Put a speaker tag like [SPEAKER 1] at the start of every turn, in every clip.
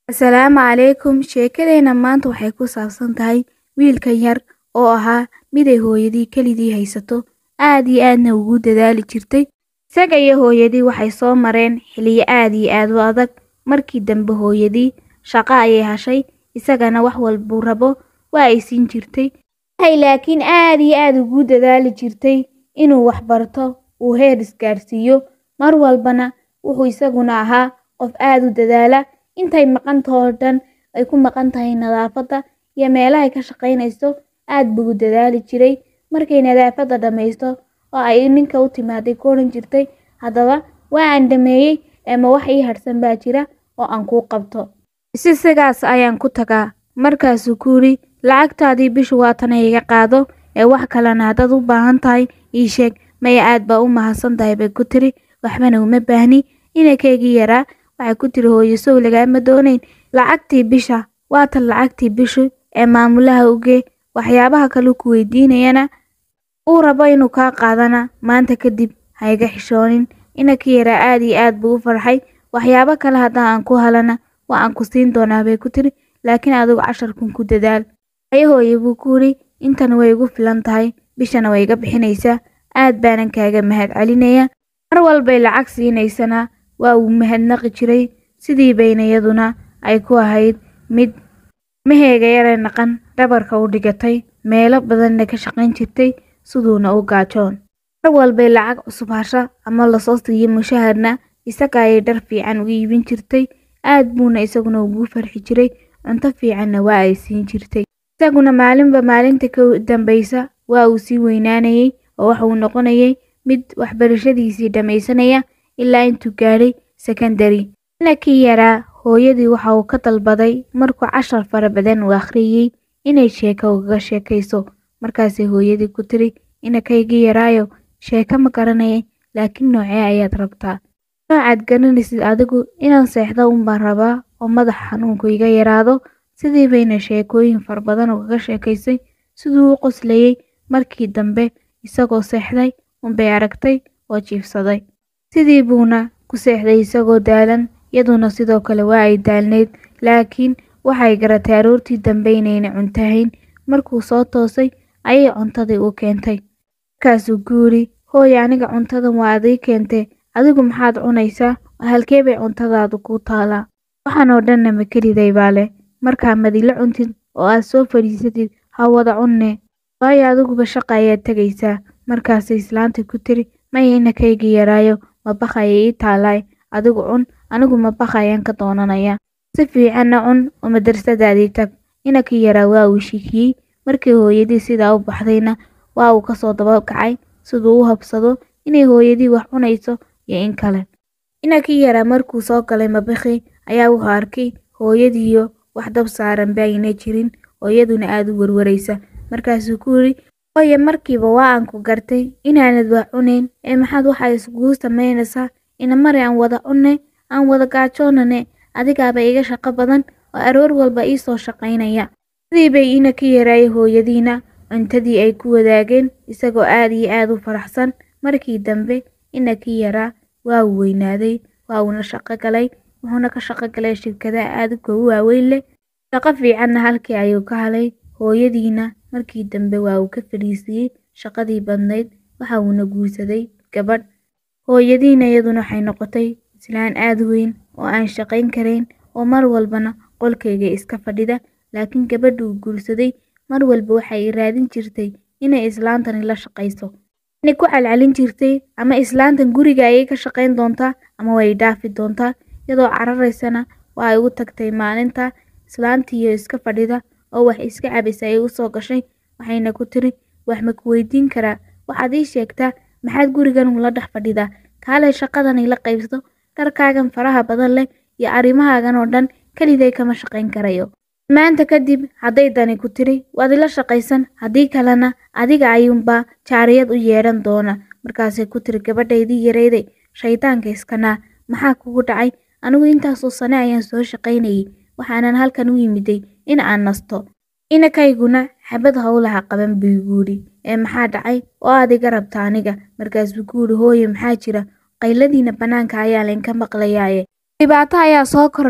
[SPEAKER 1] Asalaamu calaykum sheekadeena maanta waxay ku saabsan tahay wiilkan yar oo ahaa mid ay hooyadii keligii haysato aad iyo aadna ugu dadaali jirtay isaga iyo hooyadii waxay soo mareen xilliyo aad iyo aad u adag markii dambe hooyadii shaqo ayay heshay isagana wax walbuu rabo waa ay siin jirtay waxay laakiin aad iyo aad ugu dadaali jirtay inuu wax barto uu heer isgaarsiiyo mar walbana wuxuu isaguna ahaa qof aad u dadaala intay maqantahoo dhan ay ku maqan tahay nadaafadda iyo meelahay ka shaqaynayso aad buu u dadaali jiray markay nadaafadda dhammaysto oo ay ninka u timaaday ku odhan jirtay haddaba waa aan dhameeyey ama wax ii harsan baa jira oo aan kuu qabto isi sigaas ayaan ku tagaa markaasuu ku yidhi lacagtaadii bishu waatana iga qaado ee wax kalena haddaad u baahan tahay ii sheeg maya aad baa u mahadsan tahay bay ku tiri waxbana uma baahni inankaygii yaraa waxay ku tiri hooyo sow lagaama doonayn lacagtii bisha waatan lacagtii bishu ee maamulaha ugee waxyaabaha kale ku weydiinayana uu rabo inuu kaa qaadana maanta kadib ha iga xishoonin inankii yaraa aad iyo aad buu u farxay waxyaabo kale haddaan aan ku helana waa aan ku siin doonaa bay ku tiri laakiin adigu casharkun ku dadaal haye hooye buu ku yidhi intan way igu filan tahay bishana way iga bixinaysaa aad baanan kaaga mahad celinaya mar walbay lacag siinaysana waa uu mahadnaqi jiray sidii bayna iyaduna ay ku ahayd mid maheega yare naqan dhabarka u dhigatay meelo badanna ka shaqayn jirtay siduuna u gaajoon mar walbay lacag cusub hasha ama lasoo siiyo mushaharna isaga ayay dhar fiican u iibin jirtay aad buuna isaguna ugu farxi jiray cunto fiicanna waa ay siin jirtay isaguna maalinba maalinta ka dambaysa waa uu sii weynaanayay oo waxa uu noqonayay mid waxbarashadiisii dhammaysanaya ilaa intuu gaadhay sekondary inankii yaraa hooyadii waxa uu ka dalbaday markuu cashar fara badan uu akhriyey inay sheeko ugaga sheekayso markaasay hooyadii ku tiri inankaygii yaraayo sheeko ma garanayay laakiin noocee ayaad rabtaa noocaad garanaysid adigu inaan seexda unbaan rabaa oo madax xanuunku iga yaraado sidii bayna sheekooyin fara badan ugaga sheekaysay siduu u qoslayey markii dambe isagoo seexday unbay aragtay oo jiifsaday sidii buuna ku seexday isagoo daalan yaduna sidoo kale waa ay daalnayd laakiin waxay garatay aroortii dambe inayna cuntahayn markuu soo toosay ayay cuntadii u keentay markaasuu ku yidhi hooy aniga cuntadan waa adii keentay adigu maxaad cunaysaa halkee bay cuntadaadu kuu taalaa waxaan oo dhanna ma keliday baa leh markaa madila cuntid oo aad soo fadhiisatid ha wada cunne waayo adiguba shaqa ayaad tegaysaa markaasay islaantii ku tiri maya inankaygii yaraayo mabakh ayay ii taalaay adigu cun anigu mabakh ayaan ka doonanayaa si fiicanna cun oo madrasadaadii tag inankii yaraa waa uu shikiyey markii hooyadii sidaa u baxdayna waa uu kasoo daba kacay siduu u habsado inay hooyadii wax cunayso iyo in kale inankii yaraa markuu soo galay mabakhi ayaa wuxuu arkay hooyadiiyo wax dab saaran baayna jirin oo iyaduna aad u warwaraysa markaasuu ku yidhi hooye markiiba waa aan ku gartay inaanad wax cunayn ee maxaad waxaa iskugu samaynaysaa ina mari aan wada cunne aan wada gaajoonane adigaaba iga shaqo badan oo aroor walba ii soo shaqaynaya sidii bay inankii yaraayay hooyadiina cuntadii ay ku wadaageen isagoo aad iyo aad u faraxsan markii dambe inankii yaraa waa uu weynaaday waa uuna shaqo galay wuxuuna ka shaqo galay shirkadaha aadka u waaweyn leh shaqo fiicanna halkii ayuu ka helay hooyadiina markii dambe waa uu ka fadhiisiyey shaqadii badnayd waxa uuna guursaday gabadh hooyadiina iyaduna waxay noqotay islaan aad weyn oo aan shaqayn karayn oo mar walbana qolkayga iska fadhida laakiin gabadha uu guursaday mar walba waxay raadin jirtay inay islaantani la shaqayso inay ku calcalin jirtay ama islaantan guriga ayay ka shaqayn doontaa ama way dhaafi doontaa iyadoo cararaysana waa ay u tagtay maalinta islaantiiyo iska fadhida oo wax iska cabaysa ay u soo gashay waxayna ku tiri wax ma ku weydiin karaa waxaad ii sheegtaa maxaad gurigan ula dhex fadhidaa kaalay shaqadan ila qaybsato dharkaagan faraha badan leh iyo arrimahaagan oo dhan keliday kama shaqayn karayo maanta kadib hadday dani ku tiri waad ila shaqaysan haddii kalena adiga ayuunbaa jaariyad u yeedhan doona markaasay ku tiri gabadhaydii yarayday shaydaanka iskanaa maxaa kugu dhacay anigu intaasoo sane ayaan soo shaqaynayay waxaanan halkan u yimiday in aan nasto inankayguna xabad howlaha qaban buu igu yidhi ee maxaa dhacay oo aad iga rabta aniga markaasuu ku yidhi hooye maxaa jira qayladiina bannaanka ayaa laynka maqlayaaye dhibaato ayaa soo kordhay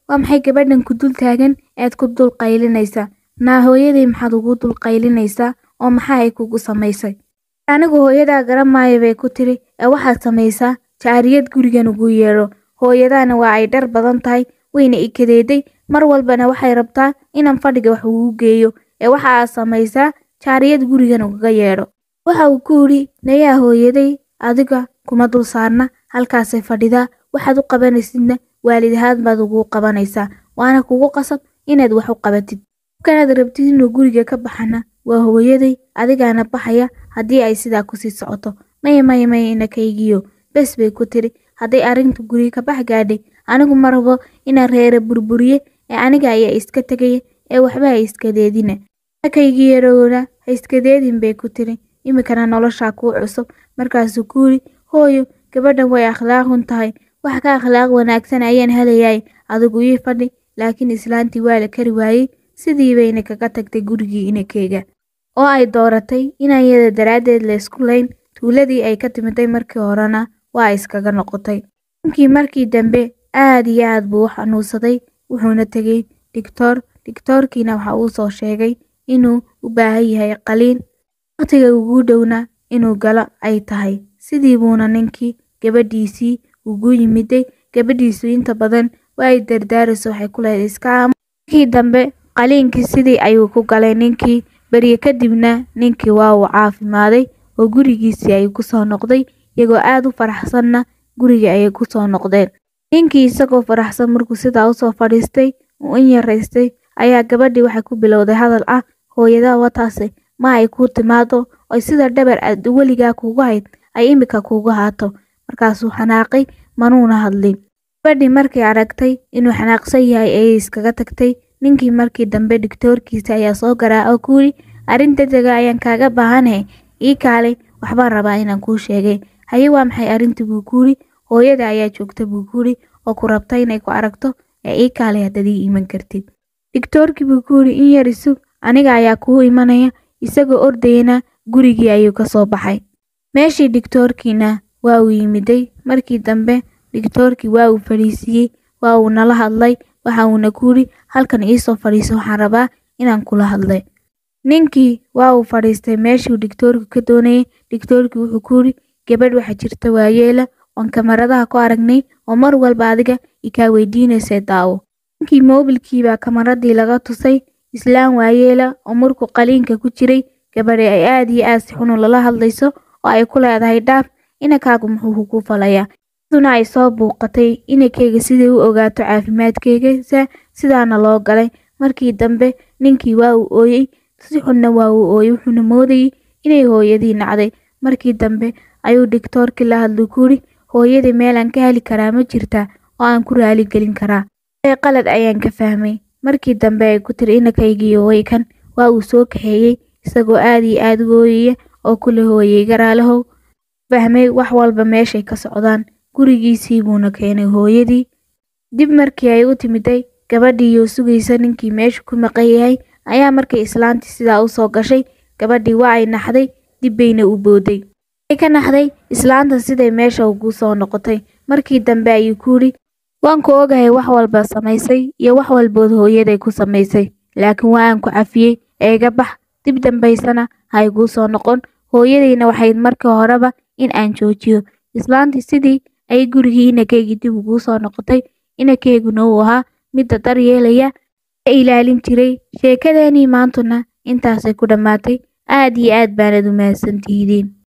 [SPEAKER 1] waa maxay gabadhan ku dul taagan eed ku dul qaylinaysaa naa hooyaday maxaad ugu dul qaylinaysaa oo maxaa ay kugu samaysay anigu hooyadaa garan maayo bay ku tiri ee waxaad samaysaa jaariyad gurigan ugu yeedho hooyadaana waa ay dhar badan tahay wayna ikadeeday mar walbana waxay rabtaa inaan fadhiga wax ugu geeyo ee waxa aad samaysaa jaariyad gurigan ugaga yeedho waxa uu ku yidhi nayaa hooyaday adiga kuma dul saarna halkaasay fadhidaa waxaad u qabanaysidna waalid ahaan baad ugu qabanaysaa waana kugu qasab inaad wax u qabatid kanaad rabtid inuu guriga ka baxana waa hooyaday adigaana baxaya haddii ay sidaa kusii socoto maya maya maya inakaygiyo bes bay ku tiri hadday arrinta guriga ka bax gaadhay anigu ma rabo inaan reere burburiye ee aniga ayaa iska tegaya ee waxba ha iskadeedina inakaygii yarowna ha iskadeedin bay ku tiri iminkana noloshaa kuu cusub markaasuu ku yidhi hooyo gabadhan way akhlaaqun tahay wax ka akhlaaq wanaagsan ayaan helayaay adigu ii fadhi laakiin islaantii waa la kari waayey sidii bayna kaga tagtay gurigii inakeyga oo ay dooratay inaan yada daraaddeed la isku layn tuuladii ay ka timiday markii horena waa iskaga noqotay ninkii markii dambe aad iyo aad buu u xanuunsaday wuxuuna tegey dhigtoor dhigtoorkiina waxa uu soo sheegay inuu u baahan yahay qaliin waqtiga ugu dhowna inuu galo ay tahay sidii buuna ninkii gabadhiisii ugu yimiday gabadhiisu inta badan waa ay dardaarayso waxay ku leedahay iska aamo markii dambe qaliinkii sidii ayuu ku galay ninkii beriye kadibna ninkii waa uu caafimaaday oo gurigiisii ayuu kusoo noqday iyagoo aad u faraxsanna guriga ayay kusoo noqdeen ninkii isagoo faraxsan markuu sidaa usoo fadhiistay uu in yaraystay ayaa gabadhii waxay ku bilowday hadal ah hooyadaa wataase ma ay kuu timaado oy sida dhabar aad weligaa kuugu hayd ay imika kuugu haato markaasuu xanaaqay manuuna hadlin gabadhii markay aragtay inuu xanaaqsan yahay ayay iskaga tagtay ninkii markii dambe dhigtoorkiisa ayaa soo garaa oo ku yidhi arrin degdega ayaan kaaga baahanahay ii kaalay waxbaan rabaa inaan kuu sheegay haye waa maxay arrintii buu ku yidhi hooyada ayaa joogta buu ku yidhi oo ku rabta inay ku aragto ee ii kaalay haddaad ii iman kartid dhigtoorkii buu ku yidhi in yar isug aniga ayaa kuu imanaya isagoo ordayana gurigii ayuu ka soo baxay meeshii dhigtoorkiina waa uu yimiday markii dambe dhigtoorkii waa uu fadhiisiiyey waa uu nala hadlay waxa uuna ku yidhi halkan iisoo fadhiiso waxaan rabaa inaan kula hadlay ninkii waa uu fadhiistay meeshuu dhigtoorku ka doonayay dhigtoorkii wuxuu ku yidhi gabadh waxaa jirta waayeela oon kamaradaha ku aragnay oo mar walba adiga ikaa weydiinaysay daawo ninkii moobilkiibaa kamaradii laga tusay islaan waayeela oo markuu qaliinka ku jiray gabadhi ay aad iyo aad si xunu lala hadlayso oo ay ku leedahay dhaaf inankaagu muxuu kugu falayaa duna ay soo buuqatay inankeyga siday u ogaato caafimaadkeygasa sidaana loo galay markii dambe ninkii waa uu ooyey si xunna waa uu ooyey wuxuuna moodayey inay hooyadii nacday markii dambe ayuu dhigtoorkii la hadlay ku yidhi hooyadii meelaan ka heli karaa ma jirtaa oo aan ku raali gelin karaa ee qalad ayaan ka fahmay markii dambe ay ku tiri inankaygiiyo waykan waa uu soo kaxeeyey isagoo aad iyo aad u ooyaya oo kula hooyey garaalahow fahmay wax walba meeshay ka socdaan gurigiisii buuna keenay hooyadii dib markii ay u timiday gabadhiiyoo sugaysa ninkii meesha ku maqan yahay ayaa markay islaantii sidaa u soo gashay gabadhii waa ay naxday dib bayna u booday ay ka naxday islaanta siday meesha ugu soo noqotay markii dambe ayuu ku yidhi waan ku ogahay wax walba samaysay iyo wax walbood hooyaday ku samaysay laakiin waa aan ku cafiyey eega bax dib dambaysana ha iguu soo noqon hooyadayna waxayd markii horeba in aan joojiyo islaantii sidii ay gurigii inakeygii dib uguu soo noqotay inakeyguna uu ahaa midda daryeelaya ee ilaalin jiray sheekadeenii maantuna intaasay ku dhammaatay aad iyo aad baanad u mahadsantihidiin